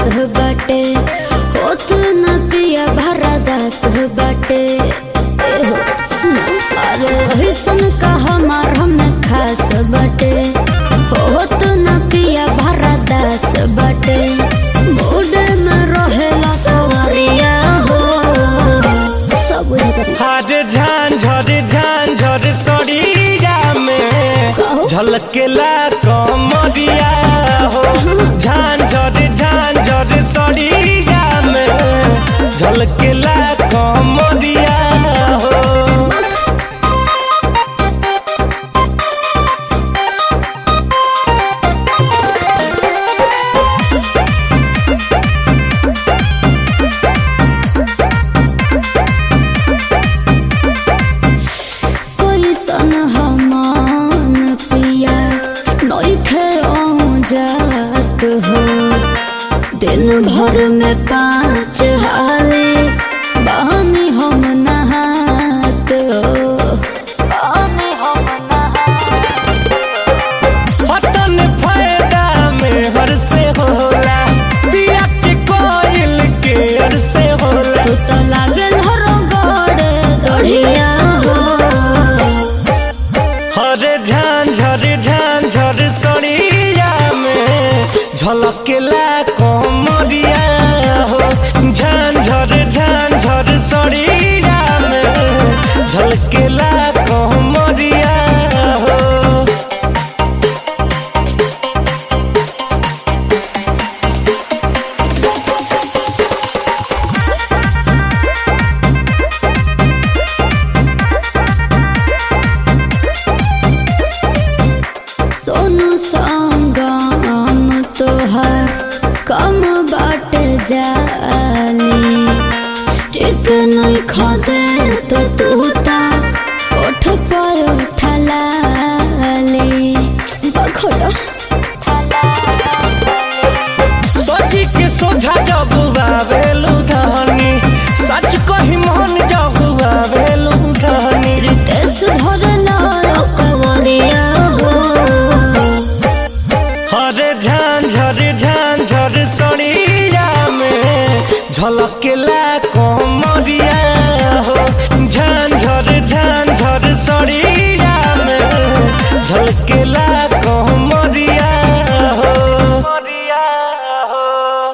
बाटे होत न पिया भरा दास बाटे एहो सुनो अरे ऐसन का हमार हम खास बाटे होत न पिया भरा दास बाटे मूड में रहेला सवरिया हो सब बुझे करी हारे झांझर झांझर सड़िया में झलकेला कमरिया हो झांझर झांझर सड़िया में झलकेला कमरिया हो कैसन हमान पिया नइखे जात हो दिन भर में पाँच हाले बहनी हम नहात हो बहनी हम पतन फायदा में हर से होला पिया के कोयल के हर से होला तू तो लागल हरो गड़े दढ़िया हो हरे झांझर झांझर सड़िया में झलकेला कमरिया हो झांझर झांझर सड़िया में झलकेला कमरिया हो सोनू संगम तोहर कम बाट जाली टिक नहीं खदे तो तू ता उठ पर उठलाली बखोड़ा सोची के सोझा जब आवेलू धनी सच कही